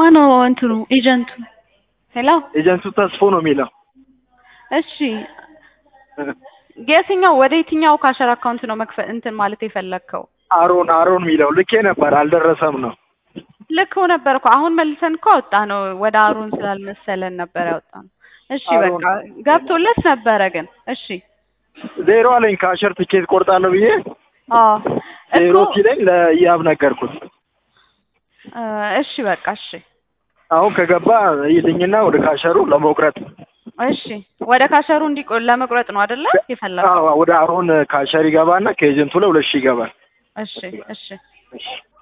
ማነው እንትኑ ኤጀንቱ? ሄሎ ኤጀንቱ ተስፎ ነው የሚለው እሺ የትኛው ወደ የትኛው ካሸር አካውንት ነው መክፈል እንትን ማለት የፈለግከው? አሮን አሮን የሚለው ልኬ ነበር አልደረሰም ነው ልከው ነበር እኮ አሁን መልሰን እኮ አወጣ ነው ወደ አሩን ስላልመሰለን ነበር ያወጣ ነው። እሺ አሮን። በቃ ገብቶለት ነበረ ግን እሺ ዜሮ አለኝ ከአሸር ትኬት ቆርጣለሁ ብዬ አዎ ዜሮ እኮ ሲለኝ ለኢያብ ነገርኩት እ እሺ በቃ እሺ አሁን ከገባ ይልኝና ወደ ካሸሩ ለመቁረጥ እሺ ወደ ካሸሩ እንዲቆ ለመቁረጥ ነው አይደለ የፈለገው? አዎ ወደ አሮን ካሸር ይገባና ከኤጀንቱ ላይ ሁለት ሺህ ይገባል እሺ እሺ እሺ